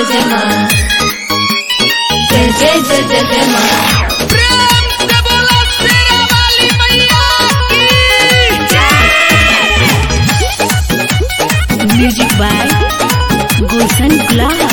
जय माँ जय जय जय जय जय माँ प्रेम से बोलो शेरा वाली मैया की म्यूजिक बाय गुलशन गुलाब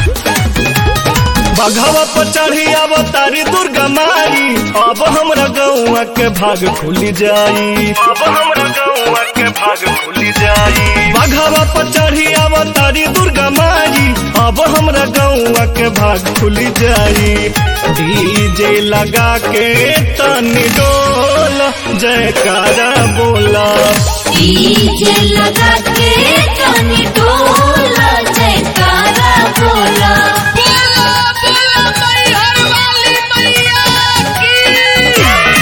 बघवा पर चढ़ी अवतारी दुर्गा मारी अब हमरा गौआ के भाग खुली जाई अब हमरा गौआ के भाग खुली जाई बघवा पर चढ़ी अवतारी दुर्गा मारी अब हमरा गौआ के भाग खुली जाई डीजे लगा के तनी डोल जयकारा बोला डीजे लगा के तनी डोला जयकारा बोला बोलो बोलो मैहर वाली मैया की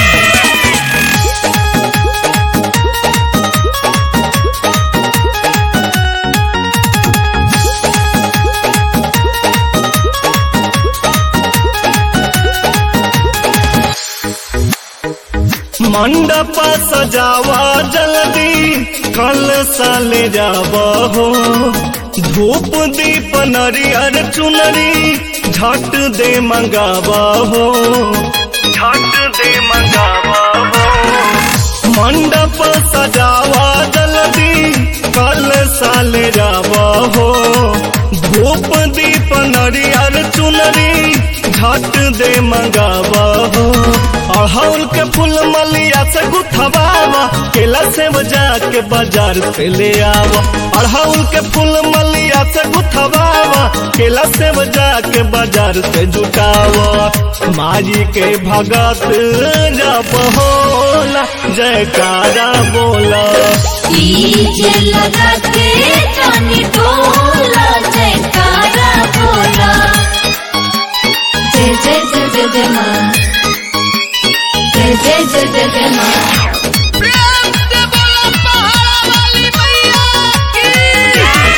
मंडप सजावा जल्दी कल साले जावा हो धूप दीप नरियर चुनरी झट दे मंगावा हो झट दे मंगावा हो मंडप सजावा जल्दी कल साले जावा हो धूप दीप नरियर चुनरी झट दे मंगावा हो अड़हुल के फूल मलिया से गुथवावा केला से बजा के बाजार से ले आवा अड़हुल के फूल मलिया से गुथवावा केला से बजा के बाजार से जुटावा मारी के भगत जब होला जयकारा बोला डीजे लगा के तनी डोला जयकारा बोला जय जय जय जय जय माँ जय जय जय जय जय माँ प्रेम से बोलो पहाड़ा वाली मैया की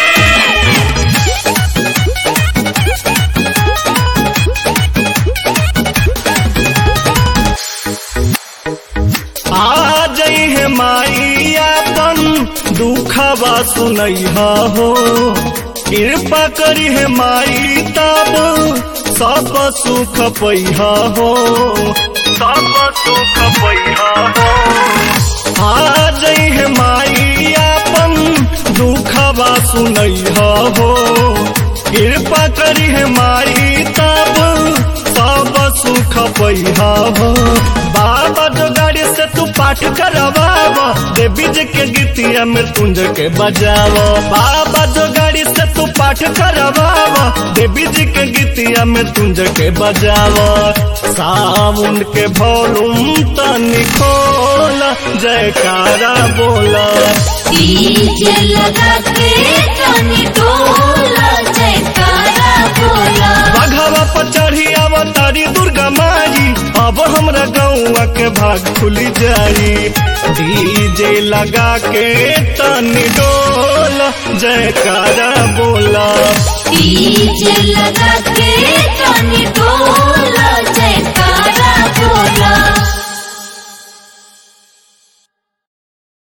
आ जई है माई अपन दुखवा सुनैहा हो कृपा करी है माई तब सब सुख पैहा हो सब सुख पैहा हो आ जई है माई अपन दुखवा सुनैहा हो कृपा करी है माई तब सब सुख पैहा हो बाबा जो गाड़ी से तू पाठ करवावा देवी जी के गीतिया में तुंज के बजावा बाबा जो गाड़ी से तू पाठ करवावा देवी जी के गीतिया में तुंज के बजावा सावन के भोलुम तनी खोला जयकारा बोला डीजे लगा के तनी डोला जयकारा बोला बघवा पर चढ़ी अवतारी दुर्गा मारी अब हमरा गौआ के भाग खुली जाई डीजे लगा के तनी डोल जयकारा बोला डीजे लगा के